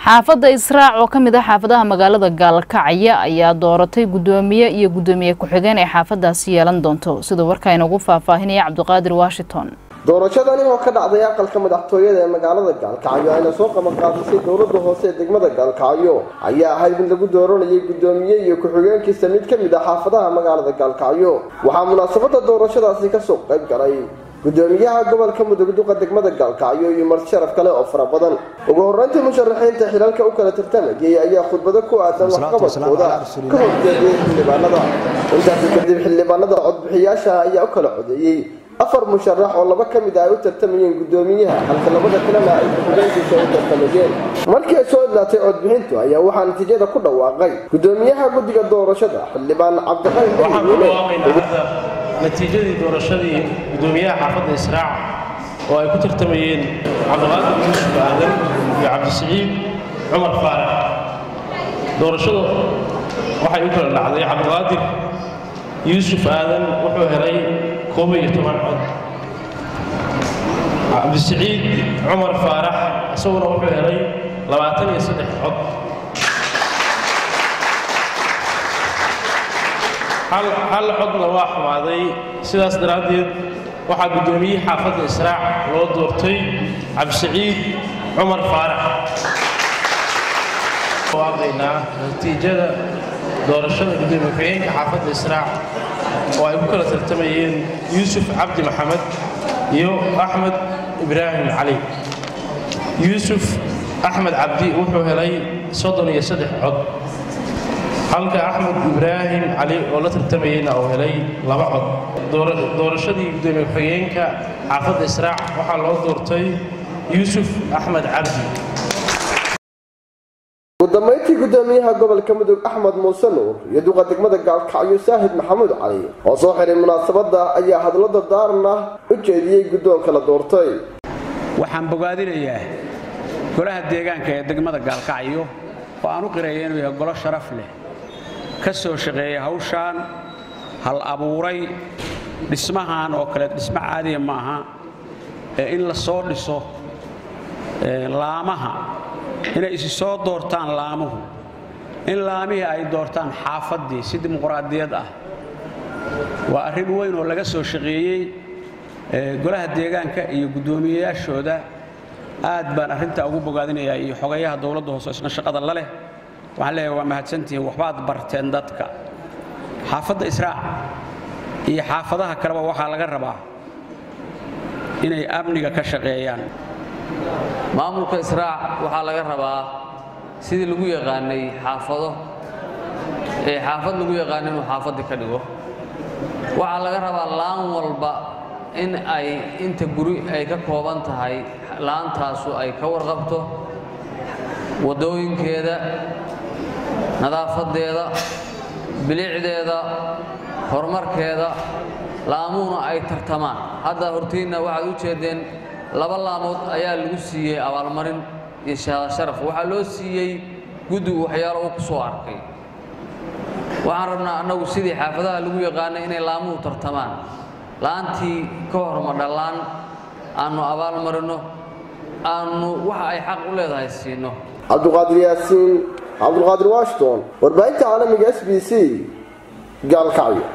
xaafadda israac oo ka mid ah xaafadaha magaalada gaalkacyo ayaa dooratay guddoomiye iyo guddoomiye ku-xigeen ay xaafadaasi yeelan doonto sida warkaa inagu faahfaahinaya cabdiqaadir washington doorashadani oo ka dhacday aqalka madaxtooyada ee magaalada gaalkacyo ayna soo qabanqaadisay dowladda hoose ee degmada gaalkacyo ayaa ahayd mid lagu dooranayay guddoomiye iyo ku-xigeenkiisa mid ka mid ah xaafadaha magaalada gaalkacyo waxaa munaasabada doorashadaasi kasoo qayb galay gudoomiyaha gobolka mudugduqa degmada gaalkacyo iyo marti sharaf kale oo fara badan ugu horeyntii musharaxiinta xilalka u kala tartamayay ayaa khudbado ku aadan waxqabadkooda ka horjeediyay xildhibaanada intaasi kadib xildhibaanada codbixiyaasha ayaa u kala codeeyey afar musharax oo laba ka mid ah ay u tartamayeen guddoomiyaha halka labada kalena ay ku-xigeenkiisa u tartamayeen markii ay soo idlaatay codbixintu ayaa waxaa natiijada ku dhawaaqay guddoomiyaha guddiga doorashada xildhibaan cabdiqani natiijadii doorashadii guddoomiyaha xaafadda israac oo ay ku tartamayeen cabdiqaadir yuusuf aadan iyo cabdisiciid cumar faarax doorashadu waxay u kala dhacday cabdiqaadir yuusuf aadan wuxuu helay koob iyo toban cod cabdisiciid cumar faarax isaguna wuxuu helay labaatan iyo saddex cod hal codna waa xumaaday sidaas daraaddeed waxaa guddoomiyihii xaafadda israac loo doortay cabdisiciid cumar faarax waaqaynaa natiijada doorashada gudoomiye ku-xigeenka xaafadda israac oo ay ku kala tartamayeen yuusuf cabdi maxamed iyo axmed ibraahim cali yuusuf axmed cabdi wuxuu helay soddon iyo saddex cod halka axmed ibraahim cali oo la tartamayeyna uu helay laba cod doorashadii gudoomiye ku-xigeenka xaafadda israac waxaa loo doortay yuusuf axmed cabdi ugu dambayntii guddoomiyaha gobolka mudug axmed muuse nuur iyo duqa degmada gaalkacyo saahid maxamuud cali oo soo xiray munaasabadda ayaa hadlo dardaaran ah u jeediyey guddoonka la doortay waxaan bogaadinayaa golaha deegaanka ee degmada gaalkacyo oo aan u qiraya inuu yahay golo sharaf leh ka soo shaqeeya hawshaan hal abuuray dhismahan oo kale dhismo caadiya ma aha ee in la soo dhiso laamaha inay isi soo doortaan laamuhu in laamihii ay doortaan xaafaddii si dimuqraadiyad ah waa arrin weyn oo laga soo shaqeeyey golaha deegaanka iyo guddoomiyeyaashooda aad baan arrintaa ugu bogaadinayaa iyo xogayaha dowladda hoose isna shaqada la leh waxaan leeyahay waa mahadsantihiin waxbaad barteen dadka xaafadda israac iyo xaafadaha kaleba waxaa laga rabaa inay amniga ka shaqeeyaan maamulka israac waxaa laga rabaa sidii lagu yaqaanay xaafado ee xaafad lagu yaqaana inuu xaafaddii ka dhigo waxaa laga rabaa laan walba in ay inta guri ay ka kooban tahay laantaasu ay ka warqabto waddooyinkeeda nadaafaddeeda bilicdeeda horumarkeeda laamuhuna ay tartamaan hadda hortiinna waxaad u jeeddeen laba laamood ayaa lagu siiyey abaalmarin iyo sharaf waxaa loo siiyey guddigu waxyaalo uu ku soo arkay waxaan rabnaa annagu sidii xaafadaha lagu yaqaanay inay laamuhu tartamaan la'aantii ka horma dhallaan aannu abaalmarinno aannu waxa ay xaq u leedahay siinno cabduqaadir yaasiin cabdulqaadir washington warbaahinta caalamiga s b c gaalkacyo